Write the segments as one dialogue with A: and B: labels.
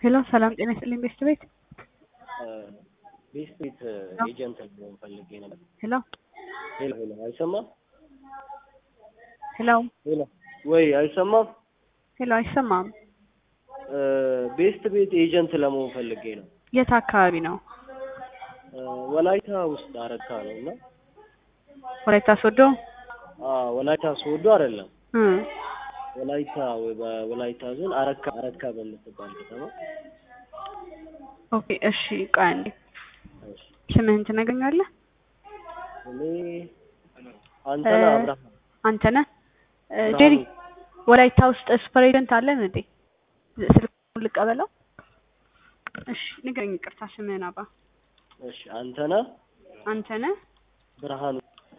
A: ሄሎ ሰላም ጤና ይስጥልኝ ቤስት ቤት
B: ቤስት ቤት ኤጀንት ልሆን ፈልጌ ነበር።
A: ሄሎ
B: ሄሎ ሄሎ፣ አይሰማም?
A: ሄሎ
B: ሄሎ ወይ አይሰማም?
A: ሄሎ አይሰማም።
B: ቤስት ቤት ኤጀንት ለመሆን ፈልጌ ነው።
A: የት አካባቢ ነው?
B: ወላይታ ውስጥ አረካ ነው እና
A: ወላይታ ሶዶ
B: አዎ፣ ወላይታ ሶዶ አይደለም
A: እ
B: ወላይታ ወይ በወላይታ ዞን አረካ አረካ በምትባል ከተማ
A: ኦኬ እሺ ቆይ አንዴ
B: እሺ።
A: ስምህን ትነግረኛለህ?
B: እኔ አንተነህ
A: እ-
B: አብርሃም
A: አንተ ነህ እ፣
B: ብርሃኑ።
A: ጄሪ ወላይታ ውስጥ ሱፐር ኤጀንት አለን እንዴ? ስልኩን ልቀበለው? እሺ ንገረኝ። ይቅርታ ስምህን አባ
B: እሺ አንተነህ
A: አንተ ነህ?
B: ብርሃኑ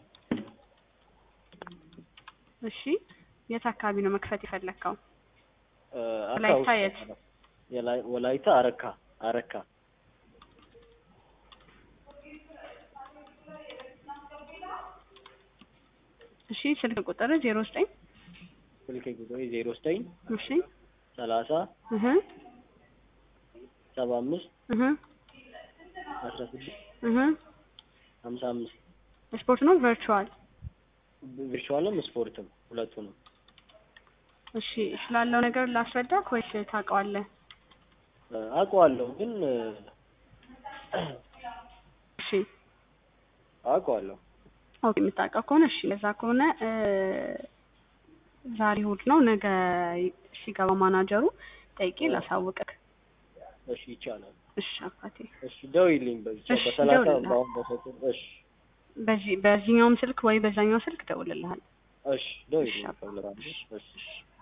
A: እሺ የት አካባቢ ነው መክፈት የፈለግከው?
B: እ፣ አካ
A: ወላይታ
B: ውስጥ
A: የት?
B: የላይ- ወላይታ አረካ አረካ
A: እሺ ስልክ ቁጥር ዜሮ ዘጠኝ
B: ስልክ ቁጥሬ ዜሮ ዘጠኝ
A: እሺ
B: ሰላሳ
A: እህ
B: ሰባ አምስት
A: እህ
B: አስራ ስድስት
A: እህ
B: ሀምሳ አምስት
A: ስፖርት ነው ቨርቹዋል?
B: ቪርቹዋልም ስፖርትም ሁለቱንም
A: እሺ ስላለው ነገር ላስረዳክ ወይስ ታውቀዋለህ?
B: እ፣ አውቀዋለሁ ግን እ፣
A: እሺ
B: አውቀዋለሁ
A: ኦኬ የምታውቀው ከሆነ እሺ ለዛ ከሆነ እ፣ ዛሬ እሑድ ነው። ነገ ሲገባ ማናጀሩ ጠይቄ ላሳውቅክ።
B: እሺ ይቻላል
A: እሺ አባቴ
B: እሺ ደውይልኝ በብቻ
A: እሺ፣
B: በሰላሳ
A: እደውልልሃለሁ።
B: በአሁን በሰጡን እሺ
A: በዚህ በዚህኛውም ስልክ ወይ በዛኛው ስልክ እደውልልሃለሁ።
B: እሺ ደውይልኝ
A: እሺ አባ።
B: እፈልጋለሁ እሺ
A: እሺ